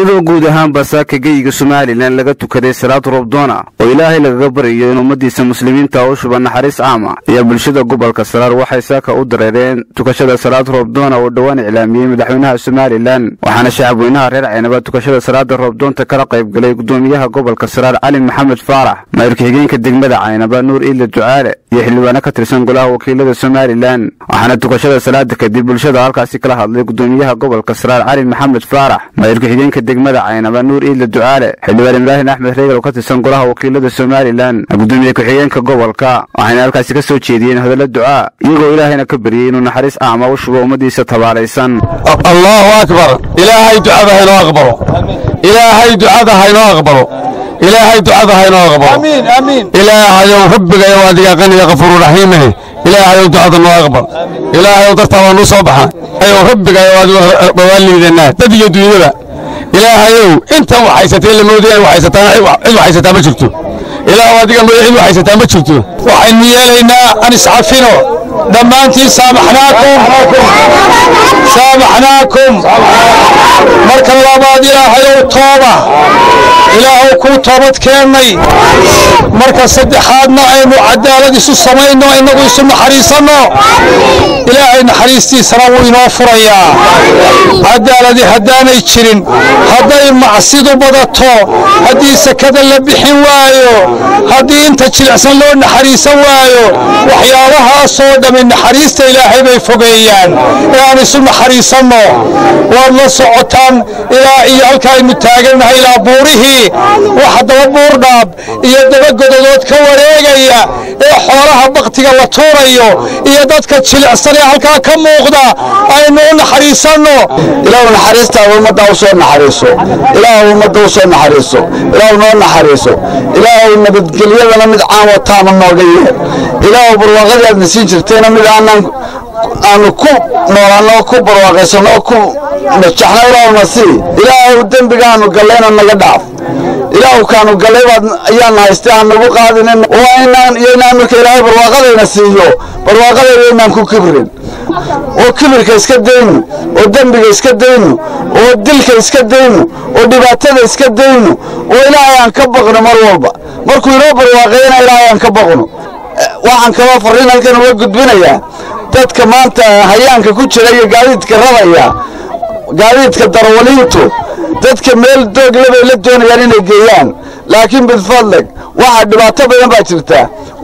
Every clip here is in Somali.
iyadoo guud ahaanba saaka geyiga somalilan laga tukaday salaad roobdoona oo ilaahay lagaga baryayo in ummadiisa muslimiinta u shuba naxariis caama ayaa bulshada gobolka saraar waxay saaka u dareereen tukashada salaad roobdoona oo dhowaan iclaamiyey madaxweynaha somalilan waxaana shacabweynaha reer caynaba tukashada salaada roobdoonta kala qaybgalay gudoomiyaha gobolka saraar cali maxamed faarax maayirka xigeenka degmada caynaba nuur iila ducaale iyo xildhibaano ka tirsan golaha wakiilada somalilan waxaana tukashada salaada kadib bulshada halkaasi kala hadlay gudoomiyaha gobolka saraar cali maxamed faarax maayirka xigeenka degmada caynaba nuur iila ducaale xildhibaan ibraahim axmed reegal oo ka tirsan golaha wakiilada somalilan gudoomiye ku-xigeenka gobolka waxayna halkaasi ka soo jeediyeen hadallo ducaa iyagoo ilaahayna ka baryey inuu naxariis caama u shubo ummadiisa tabaalaysan allahu akbar ilaahay ducada haynoo aqbalo ilaahay ducada haynoo aqbalo ilaahay ducada haynoo aqbalo ilaahayow rabbigayow adiga qaniya kafuuru raxiimeh ilaahayow ducada noo aqbal ilaahayow dartaa waa nuu soo baxa ayow rabbigayow adigu waa liidanaa dad iyo dunyada ilaahayow intan waxaysatay lamoodaya in waxaysataan cid waxaysataa ma jirto ilaahu adiga mooya cid waxaysataa ma jirto waxaynu yeelaynaa an iscafino dhammaantiin saamaxnaakum saamaxnaakum marka labaad ilaahayow tooba ilaahow kuu toobad keennay marka saddexaadna aynu cadaalad isu samayno innagu isu naxariisanno ilaahay naxariistiisana wuu inoo furayaa cadaaladi haddaanay jirin hadday macsidu badato haddii sakada la bixin waayo haddii inta jilicsan loo naxariisan waayo waxyaabahaasoo dhammi naxariista ilaahay bay fogeeyaan ee aan isu naxariisanno waad la socotaan ilaa iyo halkaaynu taagannahay ilaa buurihii waxa daba buurdhaab iyo daba gododood ka wareegaya ee xoolaha baktiga la tuurayo iyo dadka jilicsan ee halkaa ka muuqda aynu u naxariisanno ilaahu naxariistaada ummadda u soo naxariiso ilaahu ummadda u soo naxariiso ilaahu noo naxariiso ilaahu nabadgelyadana mid caan wataama nooga yeel ilaahu barwaaqadii aadna siin jirtayna mid aanan aanu ku noolaanno ku barwaaqaysanno ku najaxno ilaahuna sii ilaahu dembigaanu gallayna naga dhaaf ilaahu kaanu gallay baad ayaana haystay aan nagu qaadinin waa inaan iyo inaan marka ilaahay barwaaqadayna siiyo barwaaqadayna inaan ku kibrin oo kibirka iska dayno oo dembiga iska dayno oo dilka iska dayno oo dhibaatada iska dayno oo ilaahay aan ka baqno mar walba markuu inoo barwaaqeeyana ilaahay aan ka baqno waxaan kaloo farriin halkan uga gudbinayaa dadka maanta hayaanka ku jira iyo gaadiidka rabaya gaadiidka darawaliintu dadka meel doogle bay la doonayaan inay geeyaan laakiin bidfadleg waxaa dhibaato badan baa jirta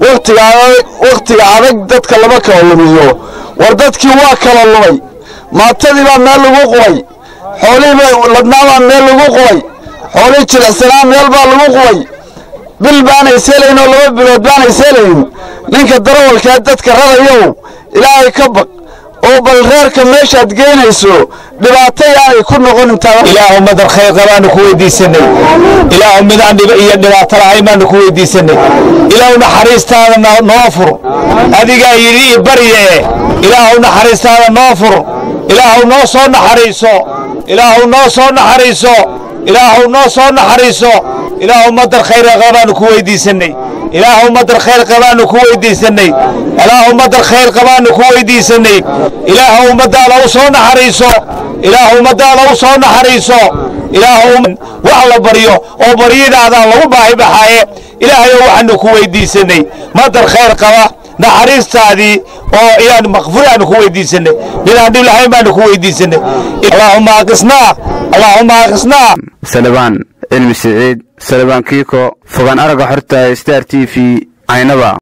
wakhtiga adag dadka lama kala lumiyo war dadkii waa kala lumay maatadii baa meel lagu qubay xoolihii ladnaabaa meel lagu qubay xoolihii jilicsanaa meel baa lagu qubay bil baanay seelayn oo laba bilood baanay seelayn ninka darawalkaa dadka rarayow ilaahay ka baq oo bal reerka meeshaad geynayso dhibaato yaanay ku noqon intaa ilaahu madar khayr qabaanu ku weydiisanay ilaahu midaan dhiba iyo dhibaato lahayn baanu ku weydiisanay ilaahu naxariistaada noo fur adigaa yidhi i barye ilaahu naxariistaada noo fur ilaahu noo soo naxariiso ilaahu noo soo naxariiso ilaahu noo soo naxariiso ilaahu madar khayr qabaanu ku weydiisanay ilaahu madar khayr qabaanu ku weydiisanay ilaahu madar khayr qabaanu ku weydiisanay ilaahu ummadaada u soo naxariiso ilaahu ummadaada u soo naxariiso ilaahu wax la baryo oo baryadaada lagu baahi baxaaye ilaahayo waxaanu ku weydiisanay madar khayr qaba naxariistaadii oo iyaan makfuraanu ku weydiisanay midaan dhib lahayn baanu ku weydiisanay allaahumma aqisnaa allaahumma aqisnaa salebaan cilmi siciid salebaan kiiko fogaan aragga xorta star t v caynaba